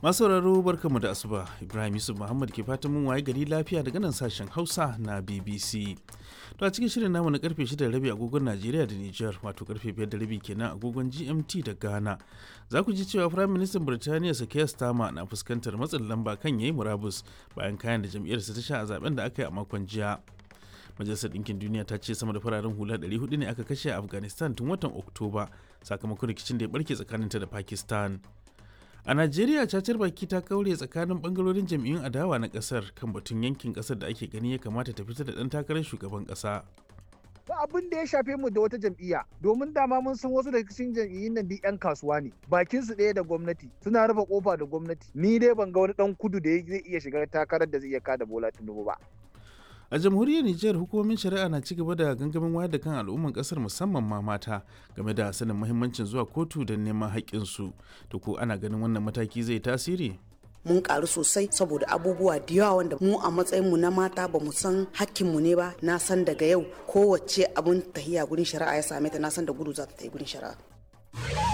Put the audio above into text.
masu sauraro barkamu da asuba ibrahim yusuf muhammad ke fatan mun waye gari lafiya daga nan sashen hausa na bbc to a cikin shirin namu na karfe 6 rabi agogon najeriya da niger wato karfe 5 da rabi kenan agogon gmt da ghana za ku ji cewa firayim ministan birtaniya sakaya stama na fuskantar matsin lamba kan yayi murabus bayan kayan da jam'iyyarsa ta sha a zaben da aka yi a makon jiya majalisar ɗinkin duniya ta ce sama da fararen hula 400 ne aka kashe a afghanistan tun watan oktoba sakamakon rikicin da ya barke tsakaninta da pakistan a najeriya cacar baki ta kaure tsakanin bangarorin jam'iyyun adawa na kasar kan batun yankin kasar da ake gani ya kamata ta fita da ɗan takarar shugaban ƙasa ba abin da ya shafe mu da wata jam'iyya domin dama mun san wasu daga cikin jam'iyyun nan duk 'yan kasuwa ne bakin su ɗaya da gwamnati suna rufe kofa da gwamnati ni dai ban ga wani dan kudu da zai iya shiga takarar da zai iya kada bola tinubu ba a jamhuriyar nijar hukumomin shari'a na cigaba da gangamin wayar da kan al'umman kasar musamman ma mata game da sanin muhimmancin zuwa kotu don neman haƙƙinsu to ko ana ganin wannan mataki zai tasiri mun karu sosai saboda abubuwa da yawa wanda mu a matsayin mu na mata ba mu san hakkinmu ne ba na san daga yau kowace abun tahiya gurin shari'a ya same ta na san da gudu za ta yi gurin shari'a